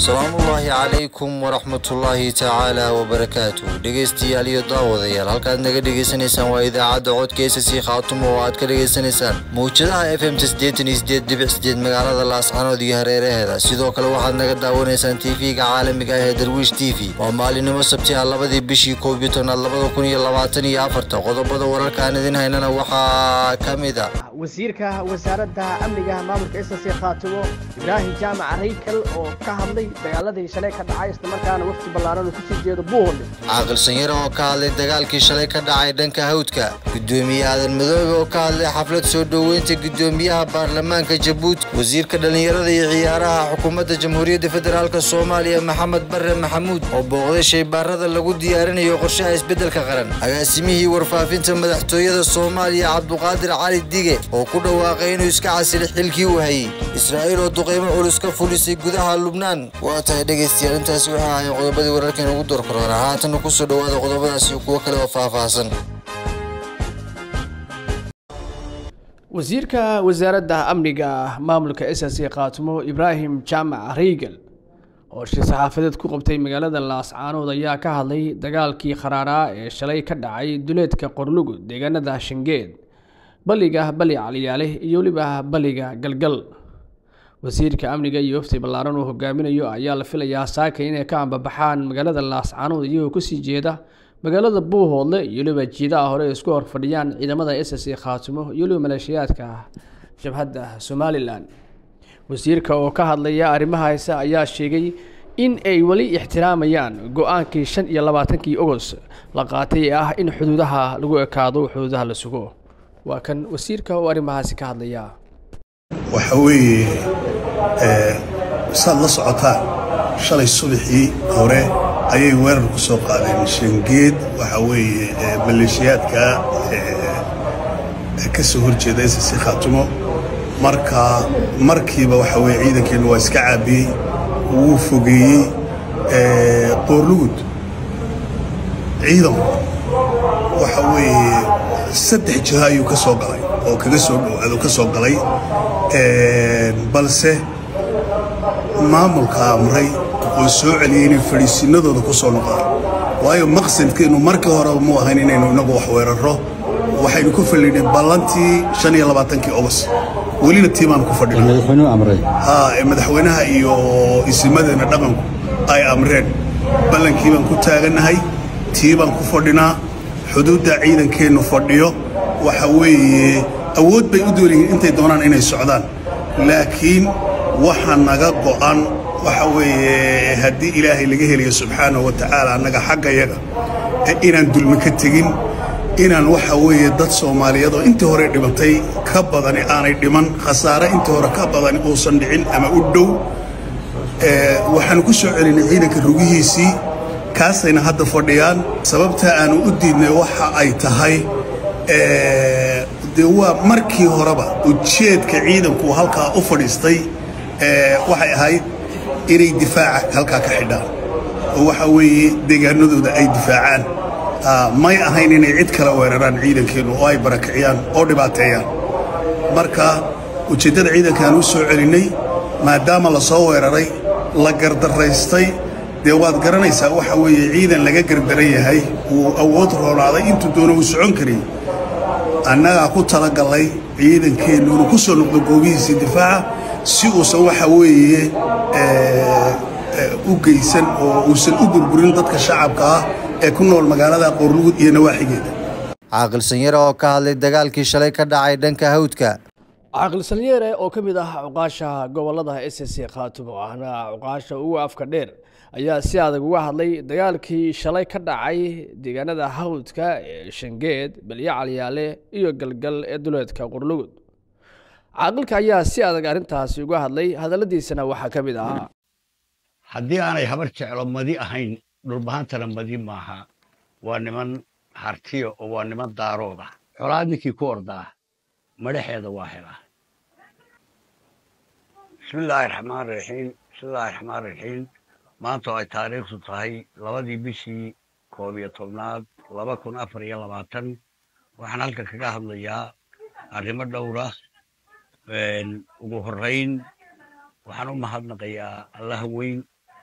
salaamullaahi calaykum waraxmatullaahi tacaala wabarakaatu dhegaystayaal iyo daawadayaal halkaad naga dhegaysanaysaan waa idaacadda codkeysa sii khaatumo oo aad ka dhegaysanaysaan mawjadaha f m sideetan iyo sideed dhibic sideed magaalada laascanood iyo hareeraheeda sidoo kale waxaad naga daawanaysaan tv-ga caalamiga ah ee darwiish t v waa maalinimo sabti ah labadii bishii koob iyo tobnaad labada kun iyo labaatan iyo afarta qodobada wararka aan idin haynana waxaa ka mid a wasiirka wasaaradda amniga maamulka ssc khaatimo ibraahim jaamac raykal oo ka hadlay dagaaladii shalay ka dhacay islamarkaana wafdi ballaaran uu kusii jeedo buuholle caaqil sanyare oo ka hadlay dagaalkii shalay ka dhacay dhanka hawdka gudoomiye aadan madoobe oo ka hadlay xaflad soo dhoweynta gudoomiyaha baarlamaanka jabuuti wasiirka dhallinyarada iyo ciyaaraha xukuumadda jamhuuriyadda federaalk soomaaliya maxamed bare maxamuud oo booqday shaybaarada lagu diyaarinayo qorshaha isbeddelka qaran agaasimihii warfaafinta madaxtooyada soomaaliya cabduqaadir cali dige oo ku dhawaaqay inuu iska casilay xilkii uu hayey israa'iil oo duqeymo culus ka fulisay gudaha lubnaan waa tahay dhegaystayaal intaasi waxaa ahay qodobadii wararkan ugu doorkaroona haatana kusoo dhowaada qodobadaas iyo kuwo kale oo faahfaahsan wasiirka wasaaradda amniga maamulka ssc khaatimo ibraahim jaamac reygal oo shir saxaafadeed ku qabtay magaalada laascaanood ayaa ka hadlay dagaalkii kharaaraa ee shalay ka dhacay duleedka qorlugud deegaanada shangeed baliga bali caliyaale iyo weliba baliga galgal wasiirka amniga iyo wafti ballaaran uu hogaaminayo ayaa la filayaa saaka inay ka ambabaxaan magaalada laascaanood iyagoo kusii jeeda magaalada buuhoodle iyo weliba jiidaha hore isku horfadhiyaan ciidamada ssc khaatimo iyo weliba maleeshiyaadka jabhadda somalilan wasiirka oo ka hadlaya arrimaha hayse ayaa sheegay in ay weli ixtiraamayaan go-aankii shan iyo labaatankii ogos la qaatay ee ah in xuduudaha lagu ekaado xuduudaha la sugo waa kan wasiirka oo arrimahaasi ka hadlaya waxa weeye saad la socotaan shalay subaxii hore ayay weerar ku soo qaadeen shangeed waxa weeye maleeshiyaadka ka soo horjeeda ssc khaatumo marka markiiba waxa weye ciidankeennu waa iska caabiyey wuu fogeeyey qoorlugud ciidanku waxa weeye saddex jiho ayuu ka soo galay oo kaga soo dhowaado ka soo galay balse maamulka amray oo soo celiyey inay fadhiisinadooda ku soo noqdaan waayo maqsadkeennu markii horeba mu ahayn inaynu inagu wax weerarro waxaynu ku fadhinay ballantii shan iyo labaatankii ogos welina tii baanu ku fadhinaa madaxweynaha iyo isimadeena dhaqanku ay amreen ballankii baan ku taagannahay tii baan ku fadhinaa xuduudda ciidankeennu fadhiyo waxa weeye awood bay u doonyihiin intay doonaan inay socdaan laakiin waxa naga go'an waxa weeye haddii ilaahay laga helayo subxaanahu wa tacaala annaga xagga yaga inaan dulmi ka tegin inaan waxa weeye dad soomaaliyeed oo intii hore dhimatay ka badani aanay dhiman khasaare intii hore ka badani uusan dhicin ama u dhow waxaanu ku soo celinay ciidanka rugihiisii kaasayna hadda fadhiyaan sababta aanu u diidnay waxa ay tahay dee waa markii horeba ujeedka ciidanku halkaa u fadhiistay waxay ahayd inay difaaca halkaa ka xidhaan oo waxa weeye deegaanadooda ay difaacaan may ahayn inay cid kala weeraraan ciidankeennu oo ay barakiciyaan oo dhibaateeyaan marka ujeeddada ciidankaan u soo celinnay maadaama la soo weeraray la gardaraystay dee waad garanaysaa waxa weeye ciidan laga gardaran yahay wuu awood roonaaday intuu doono uu socon karay annagaa ku talagallay ciidankeennu inuu ku soo noqdo goobihiisii difaaca si uusan waxa weeye u geysan oo uusan u burburin dadka shacabka ah ee ku nool magaalada qoorlugud iyo nawaaxigeeda caaqil sanyare oo ka hadlay dagaalkii shalay ka dhacay dhanka hawdka caaqil sanyare oo ka mid ah cuqaasha gobolada ssc khaatumo ahna cuqaasha ugu afka dheer ayaa si adag uga hadlay dagaalkii shalay ka dhacay deegaanada hawdka ee shangeed balyo calyaale iyo galgal ee duleedka qorlugud caaqilka ayaa si adag arrintaasi uga hadlay hadalladiisana waxaa ka mid ahaa haddii aanay habar jeclo madi ahayn dhulbahantana madi maaha waa niman hartiyo oo waa niman daarooda colaad ninkii ku ordaa madhaxeeda waa helaa bismillaahi raxmaan raxiim bismillaahi raxmaan raxiim maanta oo ay taariikhdu tahay labadii bishii koob iyo tobnaad laba kun afar iyo labaatan waxaan halkan kaga hadlayaa arrimo dhowra ugu horrayn waxaan u mahadnaqayaa allaha weyn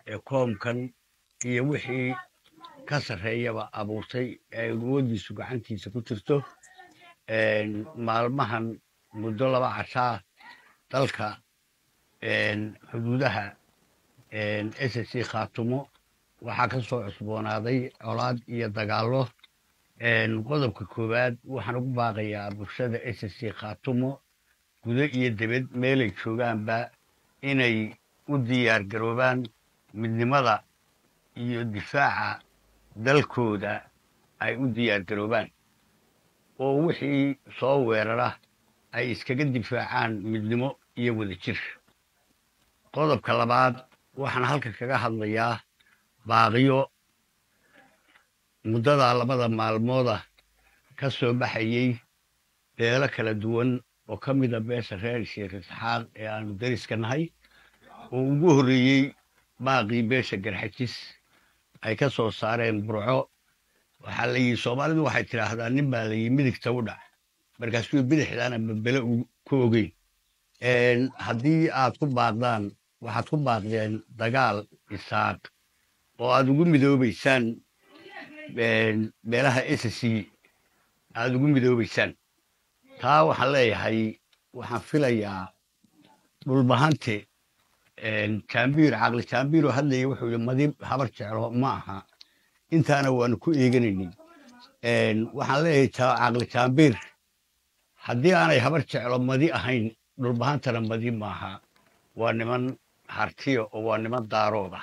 ee koomkan iyo wixii ka sarreeyaba abuurtay ee awooddiisu gacantiisa ku jirto maalmahan muddo laba cashaa dalka xuduudaha s c khaatumo waxaa ka soo cusboonaaday colaad iyo dagaallo qodobka koowaad waxaan ugu baaqayaa bulshada s c khaatumo gudo iyo debed meelay joogaanba inay u diyaar garoobaan midnimada iyo difaaca dalkooda ay u diyaar garoobaan oo wixii soo weerara ay iskaga difaacaan midnimo iyo wadajir qodobka labaad waxaan halka kaga hadlayaa baaqiyo muddadaa labada maalmooda ka soo baxayey beelo kala duwan oo ka mida beesha reer sheekh isxaaq ee aanu dariska nahay oo ugu horreeyey baaqii beesha garxajis ay ka soo saareen burco waxaa la yidhi soomaalidu waxay tidhaahdaa nin baa la yidhi midigta u dhac markaasuu bidixdaana babele ku ogeyn haddii aad ku baaqdaan waxaad ku baaqdeen dagaal isaaq oo aad ugu midoobaysaan beelaha s c aad ugu midoobaysaan taa waxaan leeyahay waxaan filayaa dhulbahante jaambiir caqli jaambiir oo hadlaya wuxuu yidhi madib habar jeclo ma aha intaana waanu ku eeganaynin waxaan leeyahay caqli jaambiir haddii aanay habar jeclo madi ahayn dhulbahantana madi maaha waa niman hartiya oo waa niman daarooda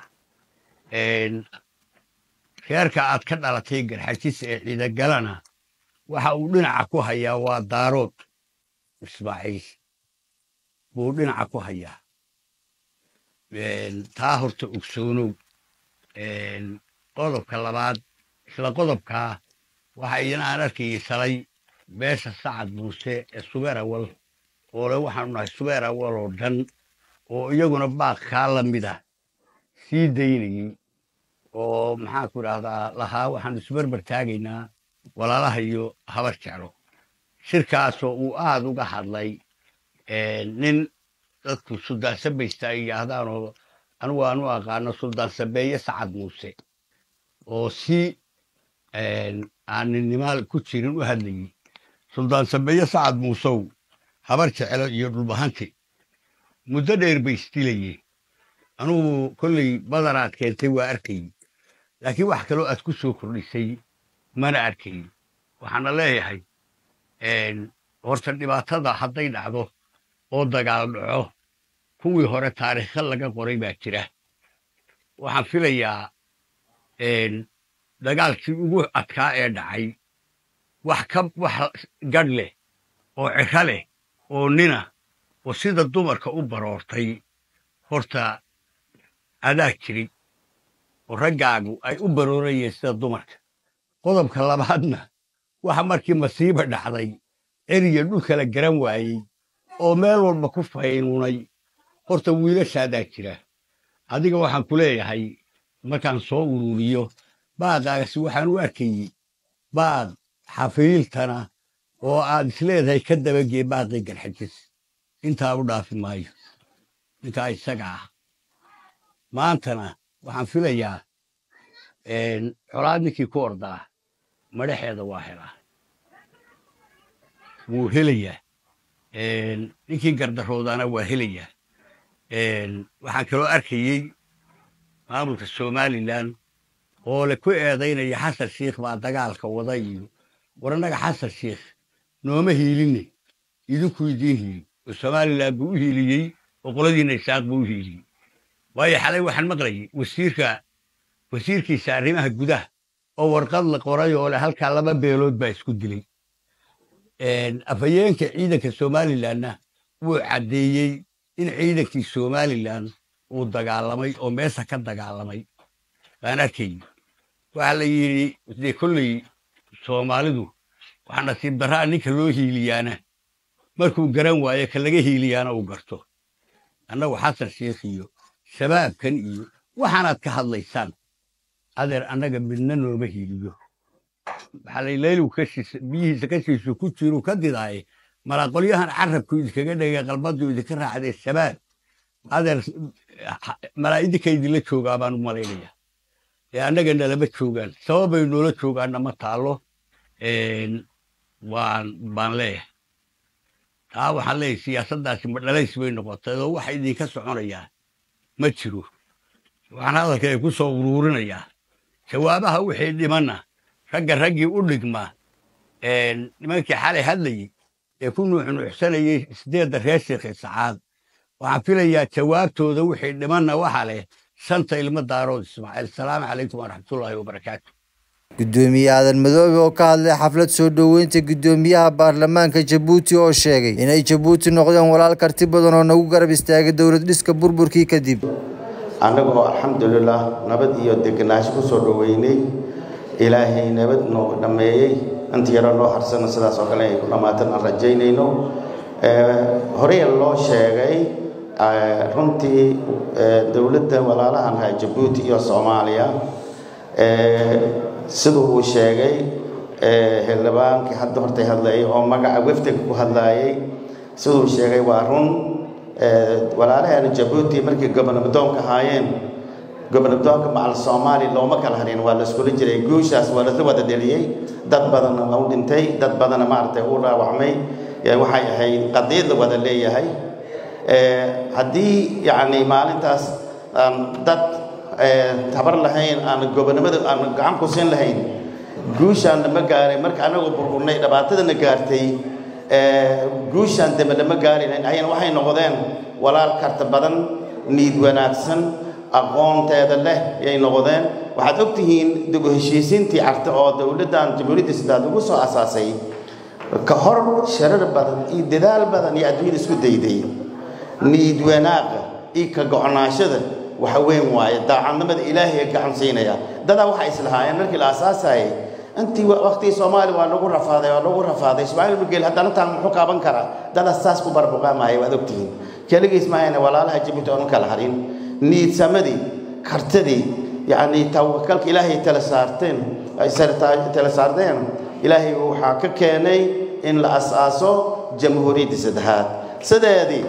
reerka aad ka dhalatay garxajis ee ciidagalana waxa uu dhinaca ku hayaa waa daarood ismaaciil buu dhinaca ku hayaa taa horta ogsoonow qodobka labaad isla qodobkaa waxa idin aan arkayay shalay beesha sacad muuse ee subeer awal oo le waxaanu nahay subeer awal oo dhan oo iyaguna baaq kaa la mida sii daynayey oo maxaan ku idhaahdaa lahaa waxaanu isbarbar taagaynaa walaalaha iyo habar jeclo shirkaasoo uu aad uga hadlay nin dadku suldaan sabaysta ay yidhaahdaanoo anigu aan u aqaano suldaan sabeeye sacad muuse oo si aan ninnimaal ku jirin u hadlayey suldaan sabeeye sacad muusow habar jeclo iyo dhulbahanti muddo dheer bay isdilayeen anugu kolley badanaad keentay waa arkayey laakiin wax kaloo aad ku soo kordhisay mana arkayn waxaana leeyahay horta dhibaatada hadday dhacdo oo dagaal dhaco kuwii hore taariikha laga qoray baa jira waxaan filayaa dagaalkii ugu adkaa ee dhacay wax ka wax gadh leh oo ciro leh oo nina oo sida dumarka u baroortay horta adaa jirin oo raggaagu ay u baroorayeen sida dumarka qodobka labaadna waxa markii masiiba dhacday ceriya dhulkala garan waayey oo meel walba ku faynuunay horta wiilashaadaa jira adiga waxaan ku leeyahay markaan soo ururiyo baaqaasi waxaan u arkayey baaq xafiiltana oo aad isleedahay ka dabagee baaqii garxajis intaa u dhaafi maayo ninkaa isaga ah maantana waxaan filayaa colaad ninkii ku ordaa madhaxeeda waa helaa wuu helayaa ninkii gardaroodaana waa helayaa waxaan kaloo arkayey maamulka somalilan oo le ku eedaynaya xasan shiikh baa dagaalka wada iyo war annaga xasan shiikh nooma hiiline idinku idiin hiili oo somalilan buu u hiiliyey oo qoladiina isaaq buu u hiiliyey waayo xalay waxaan maqlayay wasiirka wasiirkiisa arrimaha gudaha oo warqad la qoray oo le halkaa laba beelood baa isku dilay afhayeenka ciidanka somalilanna wuu caddeeyey in ciidankii somalilan uu dagaalamay oo meesha ka dagaalamay baan arkayey waxaa la yidhi dee kolley soomaalidu waxaa nasiib darraa ninka loo hiiliyaana markuu garan waayo ka laga hiiliyaana uu garto annagu xasan sheikh iyo shabaabkan iyo waxaanaad ka hadlaysaan adeer annaga midna nooma hiiliyo waxaa la leylu biyihiisa kashiisu ku jiru ka didaaye malaqolyahan carabku idinkaga dhegay qalbadu idinka raacdee shabaab adeer malaa'idinka idinla joogaa baan u malaynaya ee annaga nalama joogaan sababay noola joogaanna ma taalo waan baan leeyahay taa waxaan leeyahay siyaasaddaasi ma dhalays bay noqotay oo waxa idinka soconayaa ma jiro waxaan hadalka ay ku soo uruurinayaa jawaabaha wixii dhimanna ragga raggii u dhigma nimankii xalay hadlayey ee ku nuuxnuuxsanayey sideedda reer sheekhi sacaad waxaan filayaa jawaabtooda wixii dhimanna waxa leh shanta ilmo daarood ismaaciil salaamu calaykum waraxmatullaahi wabarakaatu gudoomiye aadan madoobe oo ka hadlay xaflad soo dhoweynta gudoomiyaha baarlamaanka jabuuti oo sheegay inay jabuuti noqdeen walaal karti badan oo nagu garab istaagay dowlad dhiska burburkii kadib annagoo alxamdulilah nabad iyo degenaansho ku soo dhoweynay ilaahay nabad noo dhammeeyey inta yaro noo harsana sidaas oo kale ay ku dhammaatan aan rajaynayno horey loo sheegay runtii dowladda walaalahan ahaa jabuuti iyo soomaaliya siduu uu sheegay xildhibaankii hadda hortay hadlayay oo magaca wefdiga ku hadlaayay siduu sheegay waa run walaalaheena jabuuti markii gobonabdoonka ahaayeen gobonabdoonka macal soomaaliya looma kala harin waa la iskula jiray guushaas waa lasla wada dheliyey dad badanna waa u dhintay dad badanna maaragtay u dhaawacmay waxay ahayd qadiyad la wada leeyahay haddii yacni maalintaas aan dad tabar lahayn aan gobonimada aan gacan ku siin lahayn guushaan lama gaaray marka anagoo burburnay dhibaatadana gaartay guushaan dambe lama gaari lahayn ayana waxay noqdeen walaal karta badan niid wanaagsan aqoonteeda leh yay noqdeen waxaad og tihiin dib u heshiisiintii carta oo dowladdan jamhuuriyadda sidaad ugu soo asaasay ka hor sharar badan iyo dadaal badan iyo adduunyada isku dayday niid wanaaqa iyo ka go'naashada waxa weyn waaye daacadnimada ilaahay gacan siinaya dadaa waxay islahaayeen markii la aasaasayay intii waqtigii soomaaliya waa lagu rafaaday waa lagu rafaaday ismaaciil mugeel haddana taan muxuu qaaban karaa dadaa saas ku barbuqaamaya waad ogtihiin keligiis maahayna walaalaha jabuuti oon kala harin niidsamadii kartadii yacni tawakalka ilaahay tala saarteen ay tala saarteen ilaahay waxaa ka keenay in la as-aaso jamhuuriyadda saddexaad sideedii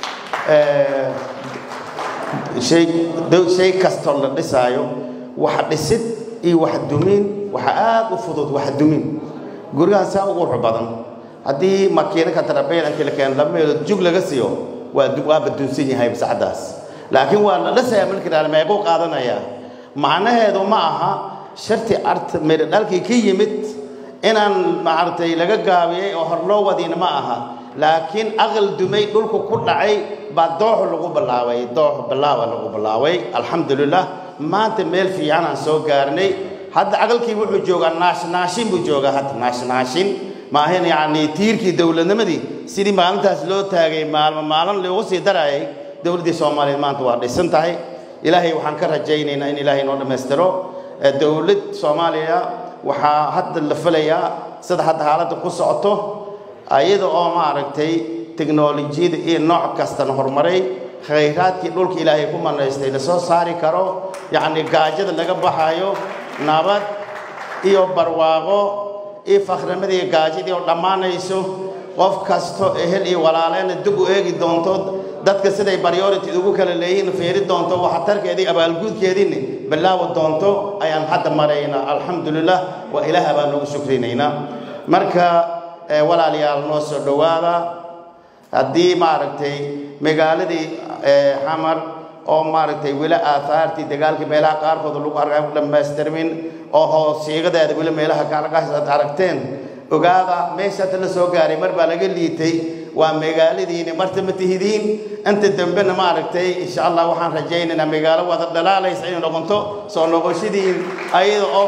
shay shay kastoo la dhisaayo wax dhisid iyo wax dumin waxa aad u fudud wax dumin gurigaan saa ugu qurux badan haddii makiina ka tarabeel intii la keeno laba meelood jug laga siiyo waa waaba dunsan yahay sacadaas laakiin waa la dhisayaa markii dhaal meequu qaadanayaa macnaheedu ma aha sharti art meel dhalkii ka yimid inaan maaragtay laga gaabiyey oo hor loo wadiina ma aha laakiin aqal dumay dhulku ku dhacay baa doox lagu bilaabay doox bilaawa lagu bilaabay alxamdulilah maanta meel fiican aan soo gaarnay hadda aqalkii wuxuu joogaa naashnaashin buu joogaa hadda naashnaashin maahan yacni tiirkii dowladnimadii sidii maalintaas loo taagay maalmo maalin loogu sii darayay dowladdii soomaaliyeed maanta waa dhisan tahay ilaahay waxaan ka rajaynaynaa in ilaahay noo dhammaystiro dowlad soomaaliya waxaa hadda la filayaa sida hadda xaaladda ku socoto ayada oo maaragtay teknolojiyada iyo nooc kastana horumaray khayraadkii dhulka ilaahay ku manaystay la soo saari karo yacni gaajada laga baxayo nabad iyo barwaaqo iyo fakhrimadii gaajadii oo dhammaanayso qof kasto ehel iyo walaaleyna dib u eegi doonto dadka siday priority ugu kala leeyihiin fiiri doonto waxtarkeedii abaalguudkeediina bilaawi doonto ayaan hadda maraynaa alxamdulilah waa ilaaha baan noogu shukrinaynaa marka walaalayaal noo soo dhowaada haddii maaragtay magaaladii xamar oo maaragtay weli aahaartii dagaalkii meelaha qaarkood lagu arkaa u dhammaystirmin oo hoosiigadeeda weli meelaha kaalagaas aad aragteen ogaada meeshaata la soo gaaray mar baa laga liitay waa magaaladiini marta ma tihidiin inta dambena maaragtay insha allah waxaan rajaynaynaa magaalo wada dhalaalaysa inay noqonto soo noqoshadiin ayada oo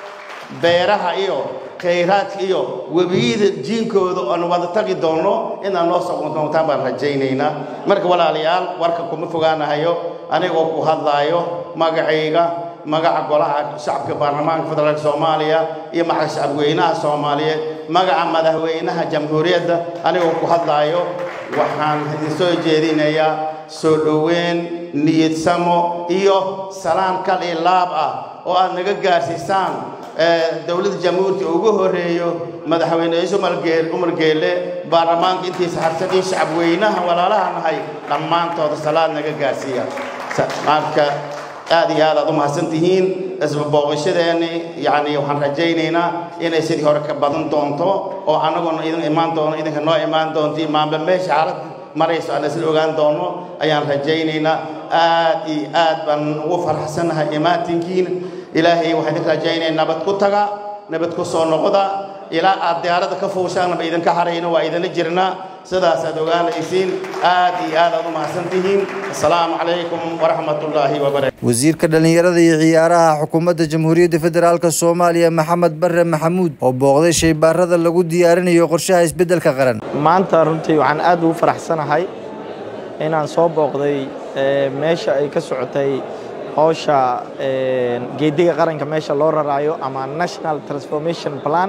beeraha iyo khayraadka iyo webiyada jiinkooda oon wada tagi doono inaan noo soo doontaan baan rajaynaynaa marka walaalayaal warka kuma fogaanahayo anigoo ku hadlaayo magacayga magaca golaha shacabka baarlamaanka federaalk soomaaliya iyo magaca shacabweynaha soomaaliyeed magaca madaxweynaha jamhuuriyadda anigoo ku hadlaayo waxaan idin soo jeedinayaa soo dhoweyn niyadsamo iyo salaan kal iyo laab ah oo aad naga gaarsiisaan dowladda jamhuuriyadda ugu horeeyo madaxweyne ciise umar geelle baarlamaanka intiisa harsan in shacabweynaha walaalaha nahay dhammaantooda salaad naga gaarsiiya marka aad iyo aad aad u mahadsan tihiin isbabooqashadeeni yacni waxaan rajaynaynaa inay sidii hore ka badan doonto oo annaguna idin imaan doono idinka noo imaan doonto maamba meesha xaalad marayso aan isla ogaan doono ayaan rajaynaynaa aad iyo aad baan ugu faraxsannahay imaatinkiina ilaahay waxaan idin rajaynaya nabad ku taga nabad ku soo noqda ilaa aad diyaaradda ka fuushaanaba idinka harayno waa idinla jirnaa sidaas aad ogaanaysiin aad iyo aad aad u mahadsan tihiin assalaamu calaykum waraxmatullaahi wabarakatu wasiirka dhallinyarada iyo ciyaaraha xukuumadda jamhuuriyadda federaalk soomaaliya maxamed barre maxamuud oo booqday shaybaarada lagu diyaarinayo qorshaha isbeddelka qaran maanta runtii waxaan aad ugu faraxsanahay inaan soo booqday meesha ay ka socotay howsha geediga qaranka meesha loo raraayo ama national transformation plan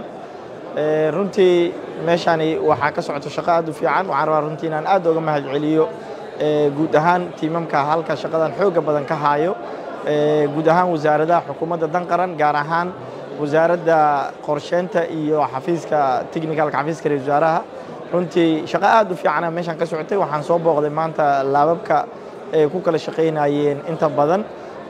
runtii meeshani waxaa ka socota shaqo aad u fiican waxaan rabaa runtii inaan aad uga mahad celiyo guud ahaan tiimamka halka shaqadan xooga badan ka haayo guud ahaan wasaaradaha xukuumadda dan qaran gaar ahaan wasaaradda qorsheynta iyo xafiiska technicalka xafiiska ra wasaaraha runtii shaqo aad u fiicana meeshaan ka socotay waxaan soo booqday maanta laababka ay ku kala shaqaynayeen inta badan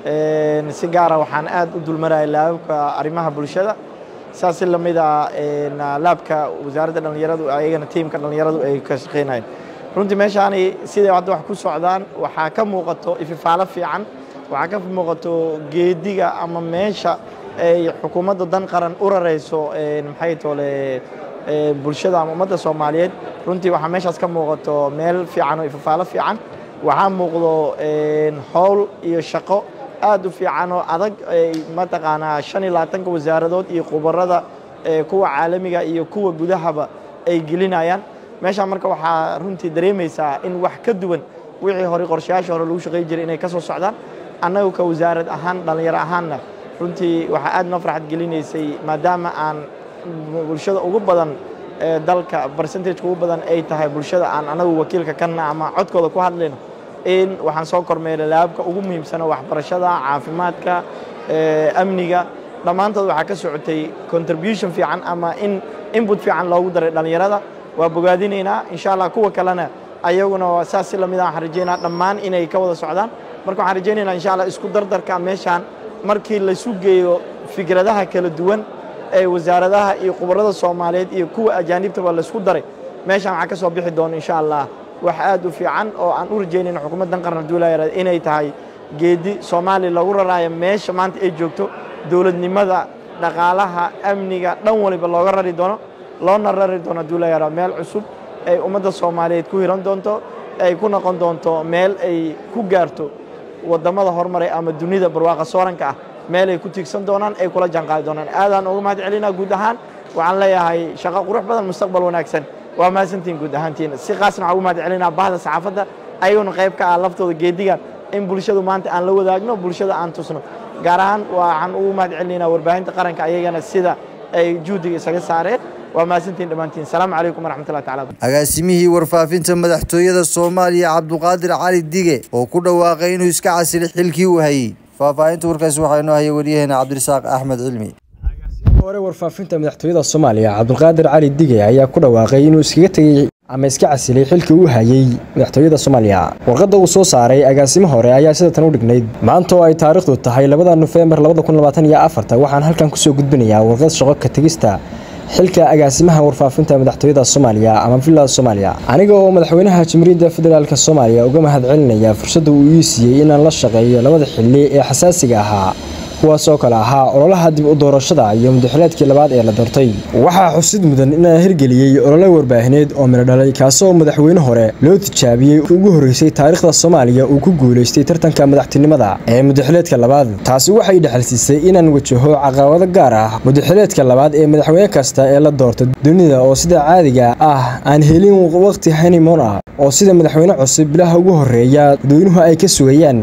si gaara waxaan aad u dulmarayay laababka arrimaha bulshada saas la mid a laabka wasaaradda dhallinyaradu ayagana tiimka dhallinyaradu ay ka shaqaynayeen runtii meeshaani siday hadda wax ku socdaan waxaa ka muuqato ififaalo fiican waxaa ka muuqato geediga ama meesha ay xukuumadda dan qaran u rarayso maxay toole bulshada ama ummadda soomaaliyeed runtii waxaa meeshaas ka muuqato meel fiican oo ififaalo fiican waxaa muuqdo howl iyo shaqo aad u fiican oo adag ay mataqaanaa shan iyo labaatanka wasaaradood iyo khubarada kuwa caalamiga iyo kuwa gudahaba ay gelinayaan meeshaan marka waxaa runtii dareemaysaa in wax ka duwan wixii hore qorshayaashii hore lagu shaqay jiray inay ka soo socdaan annagu ka wasaarad ahaan dhallinyaro ahaanna runtii waxaa aad noo farxad gelinaysay maadaama aan bulshada ugu badan ee dalka percentage ugu badan ay tahay bulshada aan anagu wakiilka kana ama codkooda ku hadlayno in waxaan soo kormeeray laababka ugu muhiimsana waxbarashada caafimaadka amniga dhammaantood waxaa ka socotay contribution fiican ama in input fiican loogu daray dhallinyarada waa bogaadinaynaa insha allah kuwa kalena ayaguna saas si lamid ah waxaan rajaynaa dhammaan inay ka wada socdaan marka waxaan rajaynaynaa insha allah isku dardarka meeshaan markii laysu geeyo fikradaha kala duwan ee wasaaradaha iyo khubarada soomaaliyeed iyo kuwa ajaanibtaba laysku daray meeshaan waxaa ka soo bixi doona insha allah wax aad u fiican oo aan u rajaynayno xukuumaddan qaran duulaya inay tahay geedi soomaaliya lagu raraayo meesha maanta ay joogto dowladnimada dhaqaalaha amniga dhan waliba looga rari doono loona rari doono duulayara meel cusub ay ummadda soomaaliyeed ku hiran doonto ay ku noqon doonto meel ay ku gaarto waddamada horumaray ama dunida barwaaqa sooranka ah meel ay ku tiigsan doonaan ay kula jaanqaadi doonaan aadaan uga mahad celinaa guud ahaan waxaan leeyahay shaqo qurux badan mustaqbal wanaagsan waa mahadsantihin guud ahaantiina si qaasna waxaan ugu mahad celinaa bahda saxaafadda ayaguna qayb ka ah laftooda geedigan in bulshadu maanta aan la wadaagno bulshada aan tusno gaar ahaan waxaan ugu mahad celinaynaa warbaahinta qaranka ayagana sida ay juhdiga isaga saareen waa mahadsantihin dhammaantiin salaamu calaykum waraxmatullahi tacala agaasimihii warfaafinta madaxtooyada soomaaliya cabduqaadir cali dige oo ku dhawaaqay inuu iska casilay xilkii uu hayey faahfaahinta warkaasi waxaa inoo hayay waryaheena cabdirasaaq axmed cilmi hore warfaafinta madaxtooyada soomaaliya cabdulqaadir cali dige ayaa ku dhawaaqay inuu iskaga tegey ama iska casilay xilkii uu hayey madaxtooyada soomaaliya warqadda uu soo saaray agaasimo hore ayaa sida tan u dhignayd maanta oo ay taariikhdu tahay labada nofembar waxaan halkan kusoo gudbinayaa warqad shaqo ka tegista xilka agaasimaha warfaafinta madaxtooyada soomaaliya ama villada soomaaliya aniga oo madaxweynaha jamhuuriyadda federaalk soomaaliya uga mahad celinaya fursadda uu ii siiyey inaan la shaqeeyo labada xilli ee xasaasiga ahaa kuwaas oo kale ahaa ololaha dib u doorashada iyo mudaxileedkii labaad ee la doortay waxaa xusid mudan inaan hirgeliyey olole warbaahineed oo midho dhalay kaasoo madaxweyne hore loo tijaabiyey ugu horreysay taariikhda soomaaliya uu ku guulaystay tartanka madaxtinimada ee mudaxileedka labaad taasi waxay dhexalsiisay inaan wajaho caqabado gaar ah mudaxileedka labaad ee madaxweyne kasta ee la doorta dunida oo sida caadiga ah aan helin waqti hanimon ah oo sida madaxweyne cusub bilaha ugu horreeya dadweynuhu ay ka sugayaan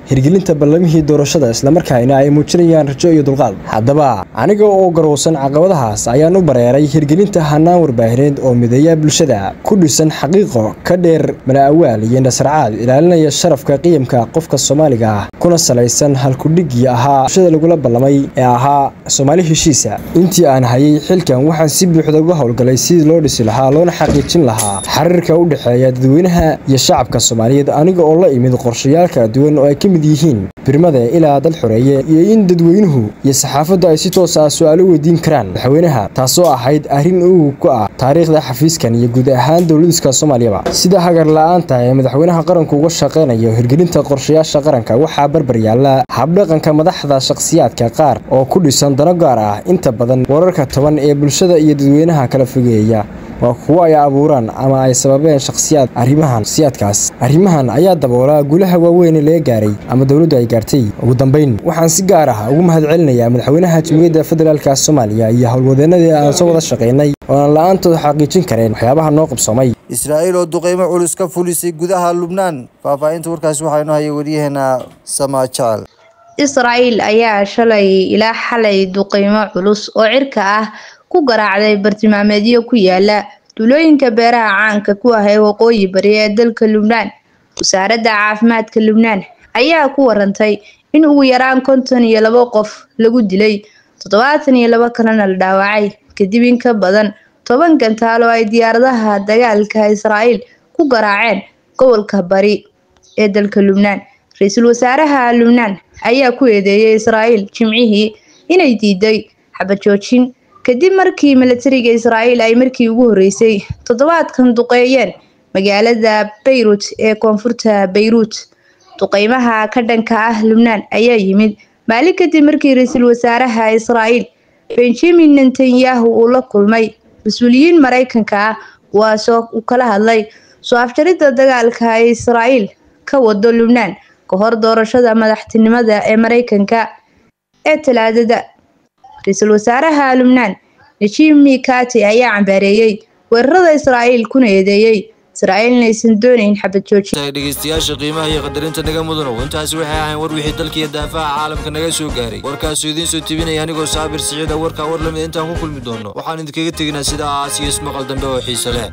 hirgelinta ballamihii doorashada islamarkaana ay muujinayaan rajo iyo dulqaad haddaba aniga oo garowsan caqabadahaas ayaan u bareeray hirgelinta hanaan warbaahineed oo mideeya bulshada ku dhisan xaqiiqo ka dheer mala'awaal iyo nasarcaad ilaalinaya sharafka qiyamka qofka soomaaliga ah kuna salaysan halkudhigii ahaa bulshada lagula ballamay ee ahaa soomaali heshiisa intii aan hayay xilkan waxaan si buuxda uga howlgalay sidii loo dhisi lahaa loona xaqiijin lahaa xiriirka u dhexeeya dadweynaha iyo shacabka soomaaliyeed aniga oo la imid qorshayaal kala duwan oo ay ka mid yihiin birmada ilaa dad xoreeye iyo in dadweynuhu iyo saxaafaddu ay si toos ah su-aalo weydiin karaan madaxweynaha taasoo ahayd arrin ugu ku ah taariikhda xafiiskan iyo guud ahaan dowladiska soomaaliyaba sida hagar la-aanta ee madaxweynaha qaranku uga shaqaynayo hirgelinta qorshayaasha qaranka waxaa barbar yaalla habdhaqanka madaxda shakhsiyaadka qaar oo ku dhisan dano gaar ah inta badan wararka toban ee bulshada iyo dadweynaha kala fogeeya waa kuwo ay abuuraan ama ay sababeen shakhsiyaad arrimahan shakhsiyaadkaas arrimahan ayaa daboola gulaha waaweyn ee laga gaaray ama dowladdu ay gaartay ugu dambayn waxaan si gaar ah ugu mahadcelinayaa madaxweynaha jamhuuriyadda federaalka soomaaliya iyo howlwadeennadii aan soo wada shaqaynay oo aan la-aantood xaqiijin kareen waxyaabaha noo qabsoomay israa'iil oo duqeymo culus ka fulisay gudaha lubnaan faahfaahinta warkaasi waxaa inoo hayay waryaheena samaa jecel israa'iil ayaa shalay ilaa xalay duqeymo culus oo cirka ah ku garaacday bartilmaameedyo ku yaala duulooyinka beeraha caanka ku ah ee waqooyi bari ee dalka lubnaan wasaaradda caafimaadka lubnaan ayaa ku warantay in ugu yaraan konton iyo labo qof lagu dilay toddobaatan iyo labo kalena la dhaawacay kadib in ka badan toban gantaal oo ay diyaaradaha dagaalka israa'iil ku garaaceen gobolka bari ee dalka lubnaan ra-iisul wasaaraha lubnaan ayaa ku eedeeyay israa'iil jimcihii inay diiday xabajoojin kadib markii milatariga israa'iil ay markii ugu horreysay toddobaadkan duqeeyeen magaalada bayrut ee koonfurta bayruut duqeymaha ka dhanka ah lubnaan ayaa yimid maalin kadib markii ra-iisul wasaaraha israa'iil benjamin netanyahu uu la kulmay mas-uuliyiin maraykanka ah kuwaasoo uu kala hadlay soo afjaridda dagaalka ay israa'iil ka wado lubnaan ka hor doorashada madaxtinimada ee maraykanka ee talaadada ra-iisul wasaaraha lubnaan najib mikati ayaa cambaareeyey weerarada israa'iil kuna eedeeyey israa'iil inaysan doonayn xabad joojin dhegeystayaasha qiimaha iyo qadarinta naga mudanow intaasi waxay ahayn war wixii dalka iyo daafaha caalamka naga soo gaaray warkaasuu idiin soo tebinaya anigoo saabir siciida warkaa war lamid intaan ku kulmi doono waxaan idinkaga teginaa sidaas iyo ismaqal dambe oo xiiso leh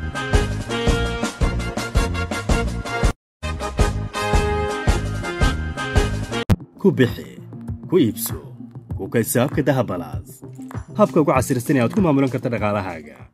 ku bixi ku iibso ku kaysaabka dahabalaas habka ugu casirsan ee aad ku maamulan karta dhaqaalahaaga